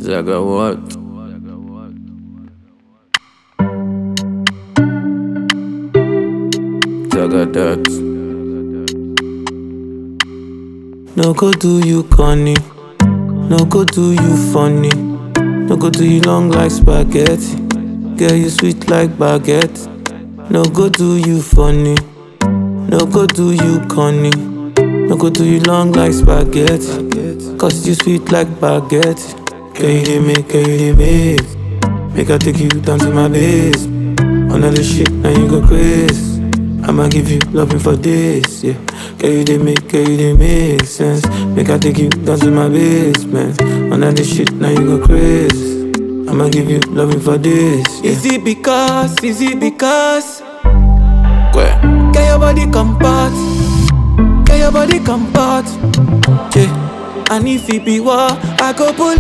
Zaga what? Zaga that. No go do you corny. No go do you funny. No go do you long like spaghetti. Girl, you sweet like baguette. No go do you funny. No go do you corny. No go do you long like spaghetti. Cause you sweet like baguette. Girl, you dey make, girl, you dey make. Make I take you down to my base. Another shit, now you go crazy. I'ma give you loving for this, yeah. Girl, you dey make, girl, you dey make sense. Make I take you down to my basement. Another shit, now you go crazy. I'ma give you loving for this, yeah. Is it because, is it because? Where? Get your body compact. Get your body compact. Yeah. And if it be war, I go pull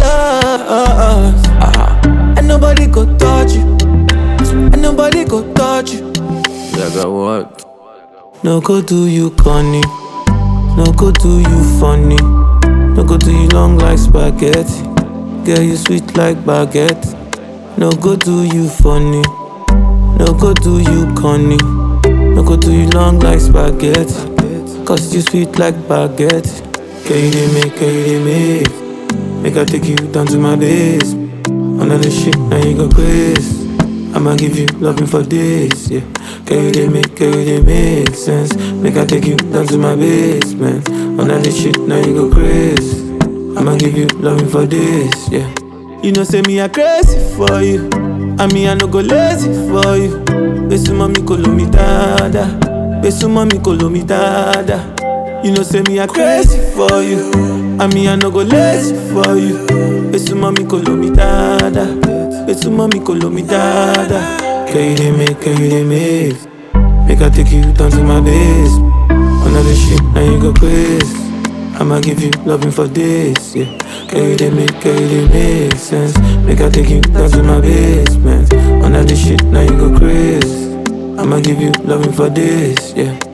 up. Ah, And nobody go touch you. And nobody go touch you. Zaga what? No go do you corny. No go do you funny. No go do you long like spaghetti. Girl, you sweet like baguette. No go do you funny. No go do you corny. No go do you long like spaghetti. Cause you sweet like baguette. Girl, you dey make, girl, you dey make. Make I take you down to my base. Another shit, now you go crazy. I'ma give you loving for this, yeah. Girl, you dey make, girl, you dey make sense. Make I take you down to my basement. Another shit, now you go crazy. I'ma give you loving for this, yeah. You know, say me I crazy for you. I mean, I no go lazy for you. Besu mami kolo mi dada. Besu mami kolo mi dada. You know, say me I crazy for you. I mean, I no go lazy for you. Besu mami kolo mi dada. Besu mami kolo mi dada. Girl, you dey make, girl, you dey make. Make I take you down to my base. Another shit, now you go crazy. I'ma give you loving for this, yeah. Girl, you dey make, girl, you dey make sense. Make I take you down to my basement. Another shit, now you go crazy. I'ma give you loving for this, yeah.